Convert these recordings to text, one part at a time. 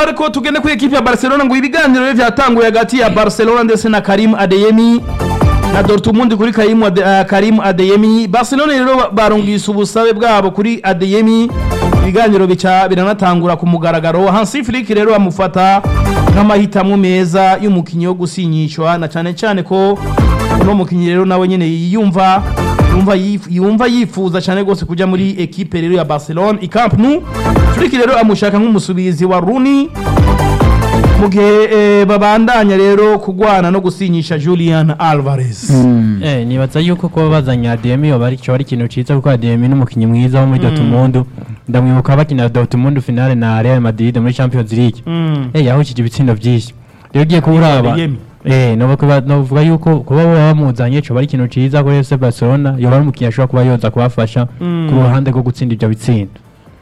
ariko tugende kuri ekipi ya barcelona ngo ibiganiro rero byatanguye hagati ya barcelona ndetse na karim adeyemi na dortmund kuri karim, Ade, uh, karim adeyemi barcelona rero ba- barungise ubusabe bwabo kuri adeyemi ibiganiro bica biranatangura ku mugaragaro hansi flick rero bamufata nk'amahitamo meza y'umukinnyi wo gusinyishwa na cyane cyane ko uno mukinnyi rero nawe nyine yiyumva yumva yif- yumva yifuza cyane rwose kujya muri ekipe rero ya barcelona i camp nou flick rero amushaka nk'umusubizi wa runi mu gihe eh, babandanya rero kugwana no gusinyisha julian alvarez Eh, nibaza yuko kuba bazanye ADM yoba ari cyo ari ikintu ciza kuko ADM ni umukinnyi mwiza wo muri Dortmund ndamwibuka bakina Dortmund finale na Real Madrid muri Champions League Mm. eh yahujije ibitsindo byinshi rero ugiye kuburaba Adeyemi. eh novuga novuga yuko kuba baba bamuzanye cyo bari ikintu ciza kuri FC Barcelona yoba ari umukinnyi ashobora kuba yoza kubafasha Mm. ku ruhande rwo gutsinda ibyo bitsindo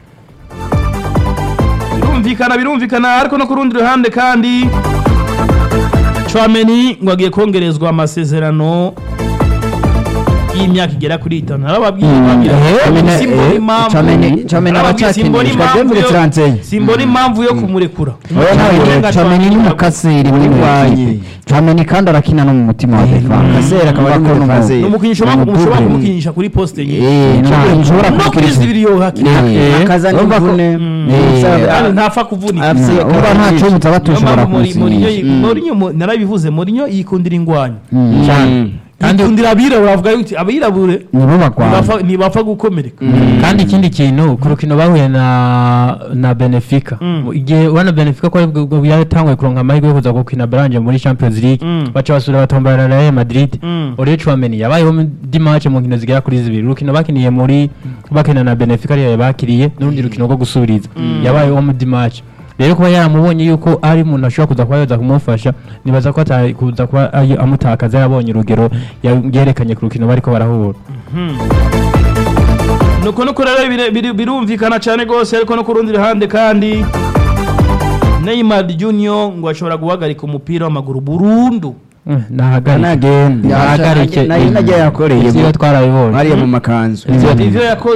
birumvikana birumvikana ariko no ku rundi ruhande kandi Chouameni ngo agiye kongerezwa amasezerano y'imyaka igera kuri itanu narababwiye babwira Chouameni, simbona eh, impamvu Chouameni- Chouameni narababwiye aracakinishwa, simbona impamvu Dembele yo- Francais. simbona impamvu yo kumurekura Oya, ntawe Uburenga Chouameni Chouameni ni umukaseri muri Urwanye. ekipe Chouameni kandi arakina no mu mutima wa defense Kasera akaba ari muri defense. ni umukinnyi ushobora Ni ushobora umupure. kumukinisha kuri poste nye Eh, nta- nshobora no kuri kumukiriza. zibiri yo hakiri Eh, akazana urumva ko- imvune Eh, kandi ntapfa kuvunika Afise Mm, urumva nta cyumutse aba niyo tushobora mpamvu Mourinho- Mourinho kumusinyisha yi- Mourinho mu- narabivuze Mourinho yikundira ingwanya Mm. Kandi- yikundira abirabura avuga yuti abirabure nibo bagwana ntibapfa- ntibapfa gukomereka kandi ikindi kintu ku rukino bahuye na na Benfica Mm. igihe wana Benfica ko aribwo yatanguye kuronka amahirwe yo kuza gukina Branje muri Champions League Mm. baca basubira batombara na Real Madrid Mm. Olivier Chouameni yabayeho di match mu nkino zigera kuri zibiri urukino bakiniye muri bakina na Benfica ariyo bakiriye n'urundi rukino rwo gusubiriza yabayeho mu di match rero kuba yaramubonye yuko ari umuntu ashobora kuza kuba yoza kumufasha nibaza ko atari kuza kuba ayi- amutakaza yabonye urugero ya- yerekanye ku rukino bariko barahura nuko nuko rero bire- biri- birumvikana cyane rwose ariko no ku rundi ruhande kandi Neymar Junior ngo ashobora guhagarika umupira w'amaguru burundu Eh, nahagarike nagenda nahagarike nayo najya yakoreye ivyo mu- twarabibonye hariya mu makanzu Ivyo- ivyo yakoze